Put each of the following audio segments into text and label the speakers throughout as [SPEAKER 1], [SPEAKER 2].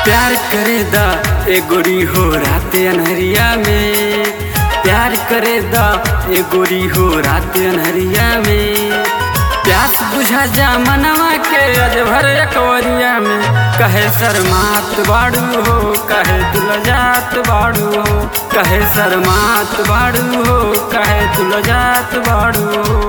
[SPEAKER 1] प्यार करे दा ए गोरी हो रात अनहरिया में प्यार करे दा ए गोरी हो रात अनहरिया में प्यास बुझा जा मनवा के अज भर एकवरिया में कहे शर्मात बाड़ू हो कहे दुलजात बाड़ू हो कहे शर्मात बाड़ू हो कहे दुलजात बाड़ू हो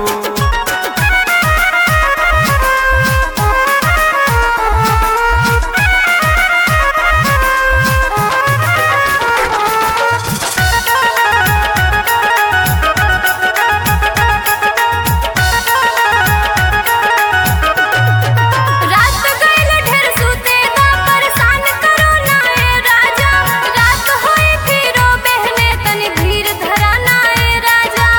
[SPEAKER 2] रात गइल ढेर सुते दा परेशान करो ना ए राजा रात होई फिरो बहने तनी धीर धरा ना ए राजा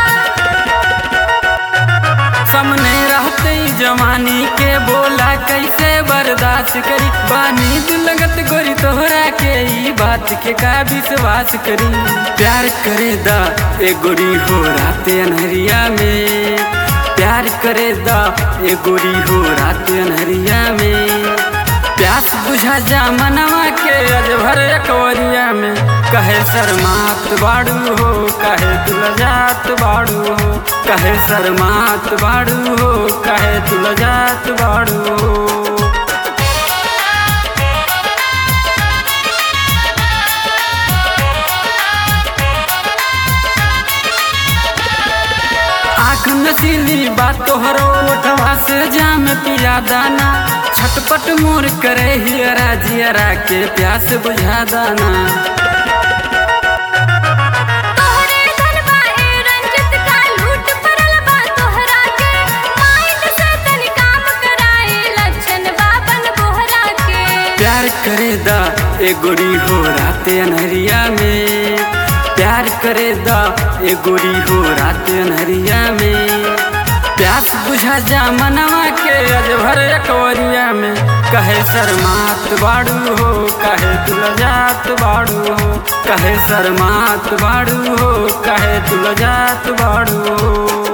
[SPEAKER 1] सामने रहते ही जवानी के बोला कैसे बर्दाश्त करी बानी लगत गोरी तोहरा के ई बात के का विश्वास करी प्यार करे दा ए गोरी हो रात अनहरिया में प्यार करे दा ए गोरी हो रात अनहरिया में प्यास बुझा जा मनवा के अज भर एकवरिया में कहे शर्मात बाड़ू हो कहे तुलजात बाड़ू हो कहे शर्मात बाड़ू हो कहे तुलजात बाड़ू हो आँख नसीली बात तोहरो ओठवा से जाम पिया दाना छटपट मोर करे हियरा जियरा के प्यास बुझा दाना
[SPEAKER 2] तोहरे धनवा ए रंजित का लूट पड़ल बा तोहरा के माइंड से तनी काम कराए लक्षण बाबन बोहरा के
[SPEAKER 1] प्यार करे दा ए गोरी हो रात अनहरिया में प्यार करे दा ए गोरी हो रात अनहरिया में प्यास बुझा जा मनवा के अज भर एकवरिया में कहे शर्मात बाड़ू हो कहे तुलजात बाड़ू हो कहे शर्मात बाड़ू हो कहे तुलजात बाड़ू हो